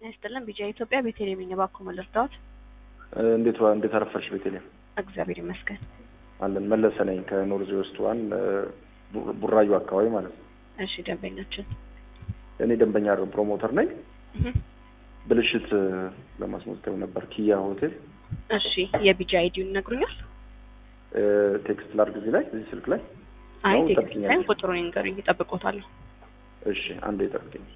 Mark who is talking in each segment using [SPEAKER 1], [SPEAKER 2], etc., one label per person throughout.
[SPEAKER 1] ይስጥልን ቢጃ ኢትዮጵያ ቤተልሔም ነኝ። እባክዎ ምን ልርዳዎት?
[SPEAKER 2] እንዴት ዋ- እንዴት አረፈርሽ ቤተልሔም?
[SPEAKER 1] እግዚአብሔር ይመስገን።
[SPEAKER 2] አለን መለሰ ነኝ ከኖርዝ ዌስት ዋን ቡ- ቡራዩ አካባቢ ማለት ነው።
[SPEAKER 1] እሺ ደንበኛችን
[SPEAKER 2] እኔ ደንበኛ ፕሮሞተር ነኝ።
[SPEAKER 1] እህ፣
[SPEAKER 2] ብልሽት እ፣ ለማስመዝገብ ነበር ኪያ ሆቴል
[SPEAKER 1] እሺ የቢጃ አይዲውን ይነግሩኛል?
[SPEAKER 2] እ፣ ቴክስት ላድርግ እዚህ ላይ እዚህ ስልክ ላይ
[SPEAKER 1] አይ
[SPEAKER 2] ነው፣
[SPEAKER 1] ቴክስት
[SPEAKER 2] ጠብቂኛለሽ።
[SPEAKER 1] ሳይሆን ቁጥሩን ይንገሩኝ፣ እጠብቅዎታለሁ።
[SPEAKER 2] እሺ አንዴ ጠብቂኝ።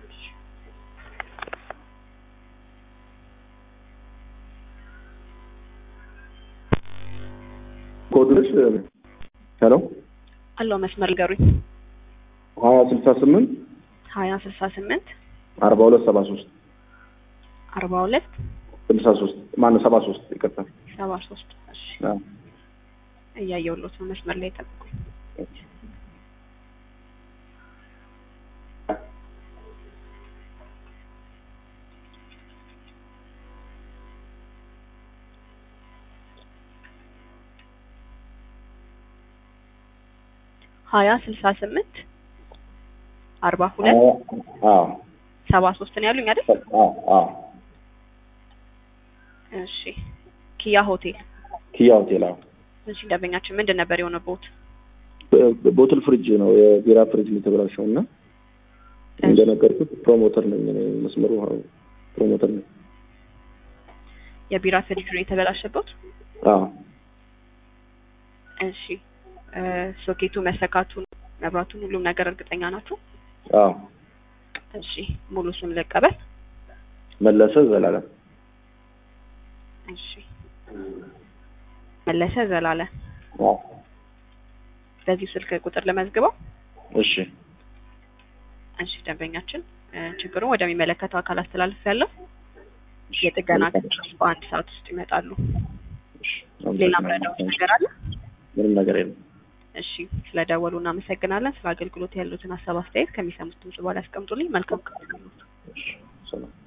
[SPEAKER 2] ኮድሽ ሄሎ
[SPEAKER 1] አለው መስመር ይንገሩኝ።
[SPEAKER 2] ሀያ ስልሳ ስምንት
[SPEAKER 1] ሀያ ስልሳ ስምንት
[SPEAKER 2] አርባ ሁለት ሰባ ሶስት
[SPEAKER 1] አርባ ሁለት
[SPEAKER 2] ስልሳ ሶስት ማነው ሰባ ሶስት ይቅርታ።
[SPEAKER 1] ሰባ ሶስት እሺ
[SPEAKER 2] አዎ።
[SPEAKER 1] እያየሁሎት ነው። መስመር ላይ ጠብቁኝ። ሀያ ስልሳ ስምንት አርባ ሁለት
[SPEAKER 2] አዎ
[SPEAKER 1] ሰባ ሶስት ነው ያሉኝ አይደል?
[SPEAKER 2] አዎ አዎ
[SPEAKER 1] እሺ ኪያ ሆቴል።
[SPEAKER 2] ኪያ ሆቴል አዎ።
[SPEAKER 1] እሺ ደንበኛችን ምንድን ነበር የሆነበት?
[SPEAKER 2] ቦትል ፍሪጅ ነው የቢራ ፍሪጅ ነው የተበላሸው እና እንደነገርኩት ፕሮሞተር ነኝ እኔ መስመሩ ፕሮሞተር ነኝ።
[SPEAKER 1] የቢራ ፍሪጅ ነው የተበላሸበት?
[SPEAKER 2] አዎ
[SPEAKER 1] እሺ እ፣ ሶኬቱ መሰካቱን መብራቱን ሁሉም ነገር እርግጠኛ ናችሁ?
[SPEAKER 2] አዎ
[SPEAKER 1] እሺ ሙሉ ስም ልቀበል።
[SPEAKER 2] መለሰ ዘላለም
[SPEAKER 1] እሺ መለሰ ዘላለ።
[SPEAKER 2] አዎ
[SPEAKER 1] በዚሁ ስልክ ቁጥር ለመዝግበው።
[SPEAKER 2] እሺ
[SPEAKER 1] እሺ ደንበኛችን እ፣ ችግሩን ወደሚመለከተው አካል አስተላልፍ ያለው የጥገና ክፍሎች በአንድ ሰዓት ውስጥ ይመጣሉ።
[SPEAKER 2] እሺ
[SPEAKER 1] ሌላ ምረዳዎች ነገር አለ?
[SPEAKER 2] ምንም ነገር የለም።
[SPEAKER 1] እሺ ስለደወሉ እናመሰግናለን። ስለ አገልግሎት ያሉትን ሀሳብ አስተያየት ከሚሰሙት ድምጽ በኋላ ያስቀምጡልኝ። መልካም ቀን ይሁንልዎት።
[SPEAKER 2] እሺ ሰላም